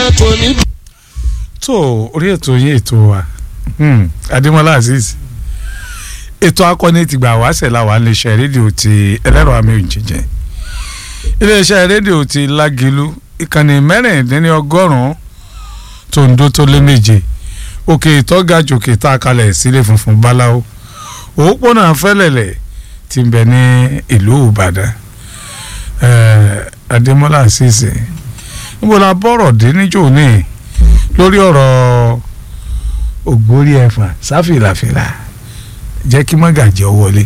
kò ní. tó orí ètò yín ètò wa hmm, adémọlá azeez ètò akọni ti gbà wáṣẹ làwọn iléeṣẹ́ rédíò ti ẹlẹ́rọ àmì òjìjẹ iléeṣẹ́ rédíò ti lágìlú ìkànnì mẹ́rìndínlọ́gọ́rùn-ún tó ń dó tó lé méje òkè ìtọ́gàjò òkè tá a kalẹ̀ sílé funfun báláwo òpópónà fẹ́lẹ̀lẹ̀ ti ń bẹ ní ìlú ìbàdàn adémọlá azeez níbo la bọ̀rọ̀ dé níjó ní lórí ọ̀rọ̀ ògbórí ẹ̀fà sáfìlàfìlà jẹ́ kí mọ́gàjì ọ wọlé.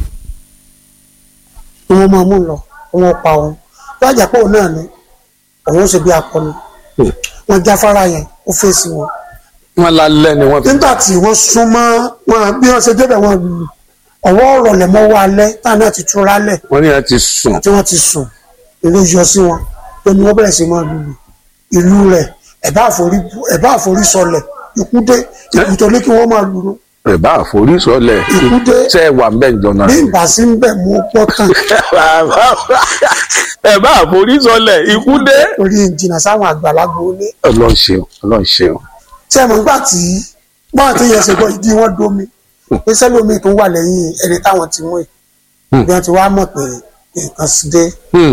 wọn máa mú lọ wọn pa òun lọ́jà pé òun náà ni òun ṣe bí akọni wọn jáfárá yẹn ó fèsì wọn. wọn lálẹ́ ni wọ́n fi. nígbà tí wọ́n súnmọ́ wọn bí wọ́n ṣe débẹ̀ wọn lù ọwọ́ ọ̀rọ̀ lẹ̀ mọ́ wá alẹ́ táwọn náà ti túra lẹ̀ wọ́n ní wọ́n ti sùn. tí wọ́n ti sùn ìlú yọ sí wọn pé ni wọ́n bẹ̀rẹ̀ sí máa lùlù ìlú rẹ̀ ẹ̀bá àforí ẹ̀bá àforí sọlẹ̀ ikú dé ikú tó ní kí wọ́n máa lù ú ẹ̀bá àforísọlẹ̀ Ikú dé. ṣe é wà ń bẹ̀ jọ náà. bí ìbá sí ń bẹ̀ mú pọ́ tán ẹ̀bá àforísọlẹ̀ ikú dé. orí ìjìnà sáwọn àgbàlagbà ó ní ọlọ́run ṣeun ọlọ́run ṣeun. tí ẹ mọ̀ nígbà tí bọ́n àti yẹn ṣe gbọ́ ìdí wọn domi pé sẹ́lómi tó wà lẹ́yìn ẹni táwọn ti mú ẹ̀ Hmm. bí wọ́n ti wá mọ̀ pé nǹkan sí dé Hmm.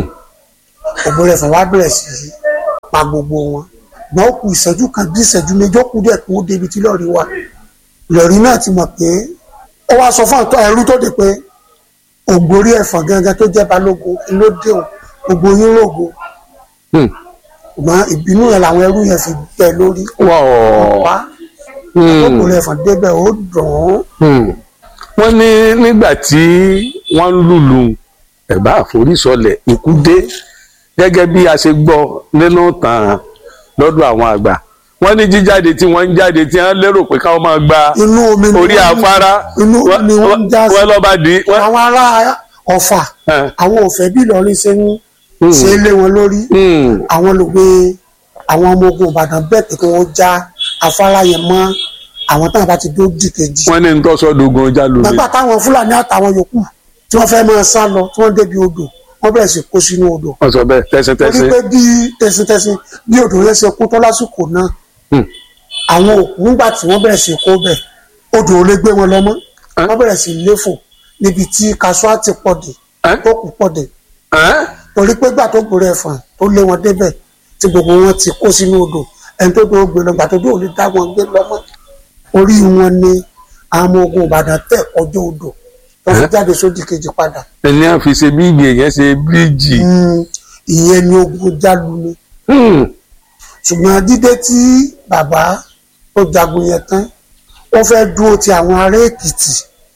òbó rẹ̀ fún wa bẹ̀rẹ̀ sí í pa gbogbo wọn gbọ́n ó kù ìṣẹ́jú kan bí ìṣẹ́jú méjì ó kù díẹ̀ kó débi tí lọ́ọ̀rì wà lọ́ọ̀rì náà ti mọ̀ pé ó wá sọ fún àtọ́ ẹrú tó dé pé ògbórí ẹ̀fọn gangan tó jẹ́ balógun ló dé òun gbogbo yín rògo Hmm. ṣùgbọ́n ìbínú yẹn làwọn ẹrú yẹn fi bẹ́ lórí wọ́ọ̀. wá Hmm. ògbórí ẹ̀fọn débẹ̀ ó dùn ún Hmm. wọ́n ní nígbà tí wọ́n ń lùlù ẹ̀bá àforísọlẹ̀ ikú dé gẹ́gẹ́ bí a ṣe gbọ́ nínú tàn lọ́dọ̀ àwọn àgbà wọ́n ní jíjáde tí wọ́n ń jáde tí wọ́n lérò pé káwọn máa gba inú omi ni orí wọ́n- afárá inú omi ni wọ́n ń já sí wọ́n lọ́ba dì í wọ́n- àwọn ará ọ̀fà Eh. àwọn òfẹ́ bí Ìlọrin ṣe ń ṣe é lé wọn lórí Hmm. àwọn olùgbé àwọn ọmọ ogun Ìbàdàn bẹ́ẹ̀ pé kí wọ́n já afárá yẹn mọ́ àwọn táwọn bá ti dó dì kejì wọ́n ní ń tọ́sọ́dọ̀gùn ọjà lómi nígbà táwọn Fúlàní àtàwọn yòókù tí wọ́n fẹ́ máa sá lọ tí wọ́n débi odò wọ́n bẹ̀rẹ̀ sí kó sínú odò wọ́n sọ bẹ́ẹ̀ torí tẹ́sítẹ́sí pé bí tẹsítẹsí bí odò yẹn ṣe kú tó lásìkò náà Hmm. àwọn òkú nígbà tí wọ́n bẹ̀rẹ̀ sí kó bẹ̀ odò ò lè gbé wọn lọ mọ́ Eh? wọ́n bẹ̀rẹ̀ sí léfò níbi tí kasuati pọ̀ dé Eh? tó kù pọ̀ dé Ẹ́n? torí pé gbà tó gbòòrò ẹ̀fọn tó lé wọn débẹ̀ tí gbogbo wọn ti kó sínú odò ẹni tó tó gbé lọ gbà tó dé ò lè dá wọn gbé lọ́mọ́ orí wọn ni àwọn ọmọ ogun Ìbàdàn tẹ̀ ọjọ́ odò wọ́n fi Eh? jáde sódì kejì padà ẹni à ń fi ṣe bíìgì èèyàn ṣe bíríìjì Hmm, ìyẹn ni ogun jálu ni Hmm. ṣùgbọ́n dídé tí bàbá tó jagun yẹn tán ó fẹ́ dúró ti àwọn ará Èkìtì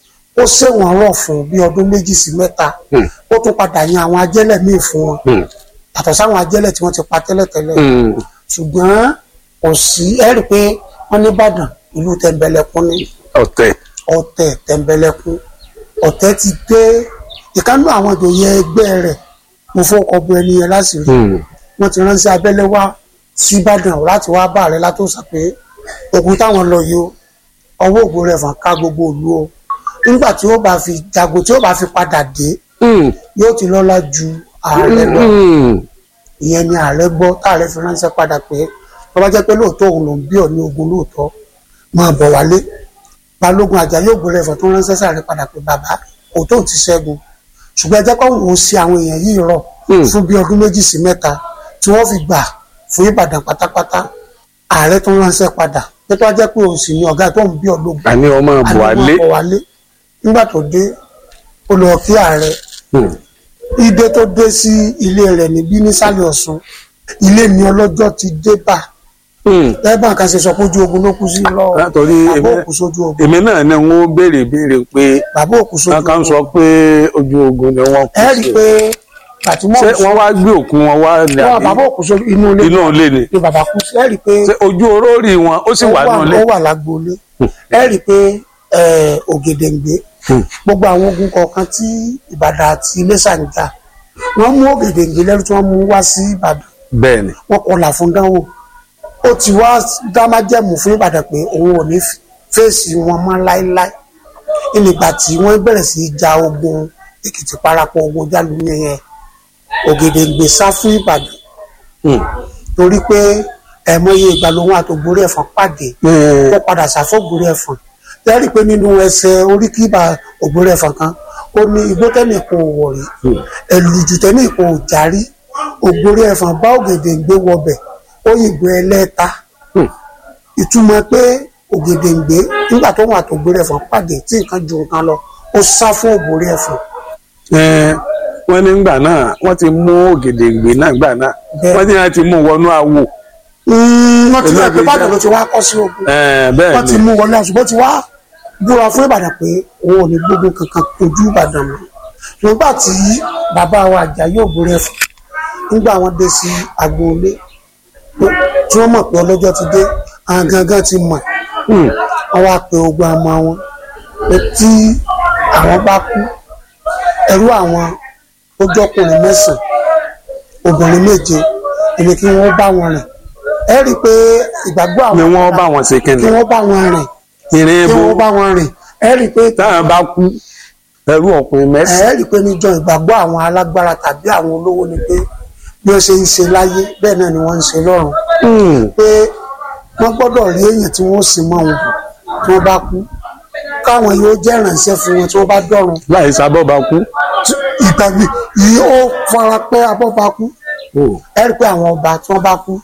ó ṣèwọ̀n rọ̀ fún bí ọdún méjì sí mẹ́ta Hmm. ó tún padà yan àwọn ajẹ́lẹ̀ míì fún wọn Hmm. yàtọ̀ sáwọn ajẹ́lẹ̀ tí wọ́n ti pa tẹ́lẹ̀tẹ́lẹ̀ Hmm. ṣùgbọ́n kò sí ẹ rí i pé wọ́n ní Ìbàdàn ìlú tẹ̀m̀bẹ̀lẹ̀kún ní ọ̀tẹ̀ ọ̀tẹ̀ tẹ̀m̀bẹ̀lẹ̀kún ọ̀tẹ̀ ti dé ìkánú àwọn ìjòyè ẹgbẹ́ rẹ̀ mo fọkọ̀ bu ẹni yẹn láṣìírí Hmm. wọ́n ti ránṣẹ́ abẹ́lé wá sí Ìbàdàn láti wá bá rẹ̀ látòsà pé ogun táwọn lọ yìí o ọwọ́ ògbó rẹ̀ fà ká gbogbo ìlú o nígbà tí ó bá fi jago tí ó bá fi padà dé Hmm. yóò ti lọ́lá ju ààrẹ lọ Hmm. ìyẹn ni ààrẹ gbọ́ táàrẹ fi ránṣẹ́ padà pé tó bá jẹ́ pé lóòótọ́ òun ló ń bí ọ̀ ní ogun lóòótọ́ máa bọ̀ wálé balógun Àjàyí Ògbórẹ̀fọ̀ tó ránṣẹ́ sàrẹ padà pé bàbá òótọ́ ò ti ṣẹ́gun ṣùgbọ́n ẹ jẹ́ kó òun ṣe àwọn èèyàn yìí rọ̀ Hmm. fún bí ọdún méjì sí mẹ́ta tí wọ́n fi gbà fún Ìbàdàn pátápátá ààrẹ tó ránṣẹ́ padà pé tó bá jẹ́ pé òun sì ní ọ̀gá tó ń bí ọlógun àní ọmọ buhari àlọ́ wálé nígbà tó dé ó lọ kí ààrẹ Hmm. ìdè tó dé sí ilé rẹ̀ níbí nísàlẹ̀ Ọ̀ṣun ilé mi ọlọ́jọ́ ti dé bá Hmm. lẹ́bàá kan ṣe sọ pé ojú ogun ló kú sí lọ látọ̀rí bàbá èmi- òkú sójú ogun èmi náà ni wọ́n béèrè béèrè pé bàbá òkú sójú wọn kàn ogun sọ pé ojú ogun ni wọ́n kú ẹ rí i sí pé bàtúmọ̀ ṣé wọ́n wá gbé òkú wọn wá ní wọn àbí bàbá òkú sójú inú ilé inú ilé ni ni bàbá kú sí ẹ rí i pé ṣé ojú orórì wọn ó sì ó wà wà nínú ilé ó wà lágboolé ẹ rí i pé ẹ, Ògèdèǹgbé Hmm. gbogbo àwọn ogun kọ̀ọ̀kan tí Ìbàdàn àti Iléṣà ń jà wọ́n mú Ògèdèǹgbé lẹ́rú tí wọ́n mú wá sí Ìbàdàn bẹ́ẹ̀ ni wọ́n kọlà fún dánwò ó ti wá dámájẹ̀mú fún Ìbàdàn pé òun ò ní fèsì wọn mọ́ láéláé nígbà tí wọ́n bẹ̀rẹ̀ sí í ja ogun Èkìtì parapọ̀ ogun Jálùmí yẹn Ògèdèǹgbé sá fún Ìbàdàn Hmm. torí pé ẹ̀mọye ìgbà lòun àtògbórí ẹ̀fọn pàdé ẹ, tó padà ṣàfọ́gbórí ẹ̀fọn lẹ́rìí pé nínú ẹsẹ̀ oríkìbà ògbórí ẹ̀fọn kan ó ní igbó tẹ́nìkan ò wọ̀ rí ẹ̀lùjù tẹ́nìkan ò járí ògbórí ẹ̀fọn bá ògèdè ń gbé wọbẹ̀ ó yìnbó ẹlẹ́ta ìtumọ̀ pé ògèdè ń gbé nígbà tó wà àtògbórí ẹ̀fọn pàdé tí nǹkan ju nǹkan lọ ó sá fún ògbórí ẹ̀fọn ẹ, wọ́n ní gbà náà wọ́n ti mú ògèdèǹgbè náà gbà náà Bẹ́ẹ̀. wọ́n ní wọ́n ti mú wọnú awo wọ́n ti rẹ̀ pé Olóògbé bàdàn jẹ́- ló ti wá kọ́ sí ogun ẹ, bẹ́ẹ̀ wọ́n ti ni mú wọlé àṣùgbọ́n ti wá búra fún ìbàdàn pé òun ò ní gbógun kankan kojú ìbàdàn mọ́ nígbà tí bàbá wa Àjàyí Ògbórí Ẹ̀fọ̀n nígbà wọn dé sí agboolé tí wọ́n mọ̀ pé ọlọ́jọ́ ti dé àwọn gangan ti mọ̀ Hmm. wọ́n wá pe ogun ọmọ wọn pé tí àwọn bá kú ẹrú àwọn ó jọkùnrin mẹ́sàn-án obìnrin méje èmi kí wọ́n bá wọn rìn ẹ rí i pé ìgbàgbọ́ àwọn ni wọ́n bá wọn ṣe kíni kí wọ́n bá wọn rìn ìrìn kí ebo wọ́n bá wọn rìn ẹ rí i pé táwọn bá kú ẹrú ọkùnrin mẹ́sàn ẹ rí i pé níjọ́ ìgbàgbọ́ àwọn alágbára tàbí àwọn olówó ni pé bí wọ́n ṣe ń ṣe láyé bẹ́ẹ̀ náà ni wọ́n ń ṣe lọ́run Hmm. pé wọ́n gbọ́dọ̀ rí èèyàn tí wọ́n sì mọ́ wọn tí wọ́n bá kú káwọn yóò jẹ́ ìrànṣẹ́ fún wọn tí wọ́n bá dọ̀run láì sábọ́ bá kú ìgbàgbé yìí ó fara pẹ́ abọ́ba kú Hmm. ẹ rí i pé àwọn ọba tí wọ́n bá kú